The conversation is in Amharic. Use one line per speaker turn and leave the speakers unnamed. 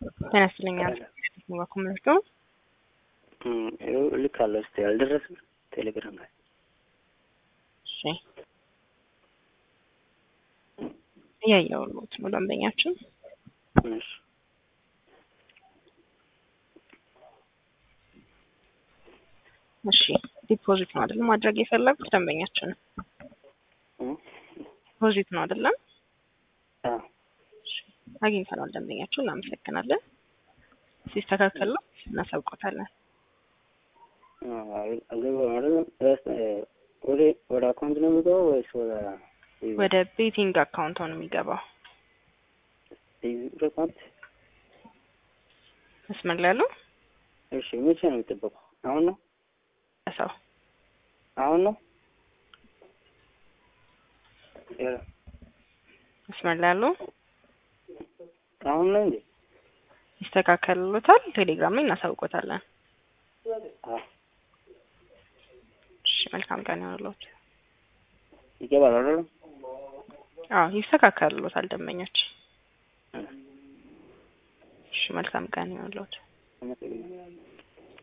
ጤና ይስጥልኝ። ኮምርቶ
ልክ አለ ስ አልደረስም ቴሌግራም ላይ
እሺ፣ እያየሁት ነው ደንበኛችን።
እሺ
እሺ፣ ዲፖዚት ነው አይደለም ማድረግ የፈለጉት ደንበኛችን? ዲፖዚት ነው አይደለም?
አዎ
አግኝተናል ደንበኛችን። እናመሰግናለን። ሲስተካከል ነው እናሳውቆታለን።
ወደ ወደ አካውንት ነው የሚገባው ወይስ ወደ
ወደ ቤቲንግ አካውንት ነው የሚገባው።
አካውንት?
መስመር ላይ ያለው
እሺ መቼ ነው የሚጠበቀው? አሁን ነው
ሰው
አሁን ነው
መስመር ላይ ያለው
አሁን ነው እንዴ?
ይስተካከልሎታል። ቴሌግራም ላይ እናሳውቆታለን።
አዎ
እሺ መልካም ቀን ይሆንልዎት።
ይገባል አይደል?
አዎ ይስተካከልሎታል ደንበኞች። እሺ መልካም ቀን ይሆንልዎት።
አመሰግናለሁ።